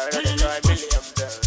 tare da Kamil Yamdas.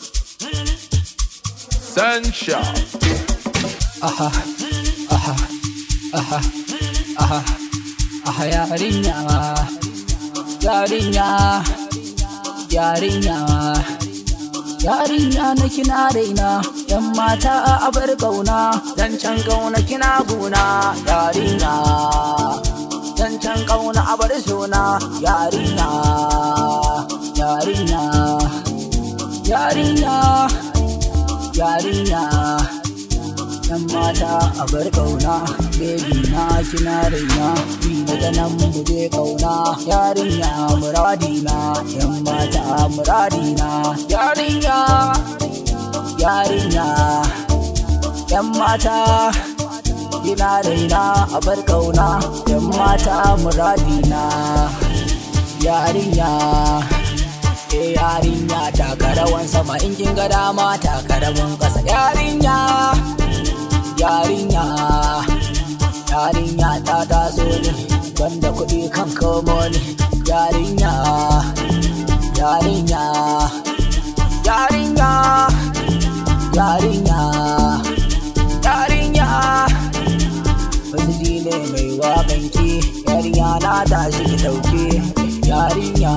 Sunshine. aha aha aha aha aha yarinya yarinya yarinya yarinya na kina raina yan mata a bar kauna zancen kauna kina guna yarinya zancen kauna a bar suna yarinya yarinya yarinya yarinya yan mata a bar kauna bebi na kina raina bi daga nan mu je kauna yarinya muradina yan mata muradina yarinya yarinya yan mata kina raina a bar kauna yan mata muradina yarinya ke yarinya taka rawan sama in kin ga dama taka rawan kasa yarinya yarinya yarinya ta taso ne banda kuɗi kan komo ne yarinya yarinya yarinya yarinya yarinya wasu ne mai waƙanki yarinya na tashi ki ɗauke yarinya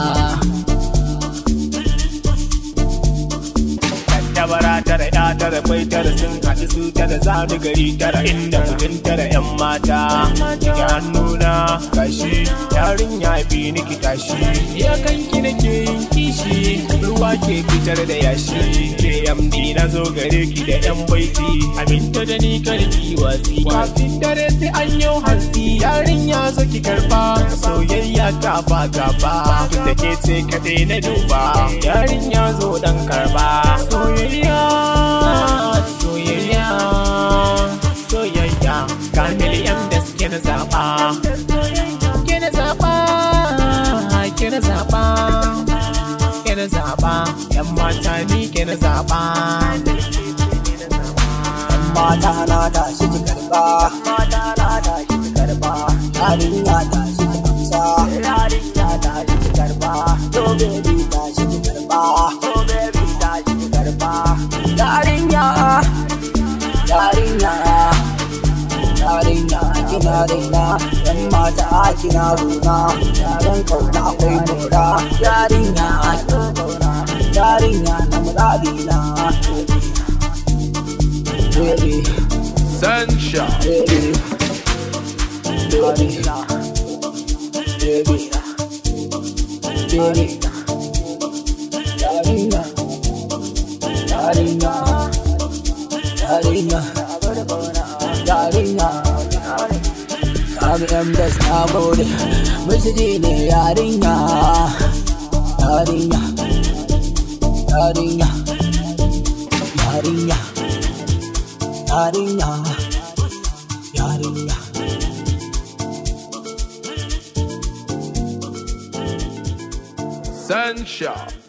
Tabara tara ya tara bai tara sun haɗu su tara zanu gari tara inda mutum tara yan mata Ki hannuna gashi yarinya bi niki tashi ya kanki nake yin kishi ruwa ke fitar da yashi KMD na zo gare ki da yan baiti aminta da ni karki wasi kafin dare sai an yau hantsi yarinya zo ki karba soyayya ta ba gaba da ke ce kadai na duba yarinya zo dan karba soyayya soyayya soyayya kamil yan da suke na zaba ke na zaba ke na zaba ke na zaba yan mata ni ke na zaba mata na tashi ki karba mata na tashi ki karba yarinya tashi ki amsa yarinya tashi ki karba to baby tashi ki karba to baby tashi ki karba yarinya yarinya yarinya kina raina yan mata kina runa yaran kauna akwai mura yarinya yarinya na muradina baby sunshine baby, baby, baby, baby, Darina, Darina, Darina, Darina. Kami yan da na gode, miji ne yarinya, yarinya, yarinya, yarinya. yarinya yarinya sunshine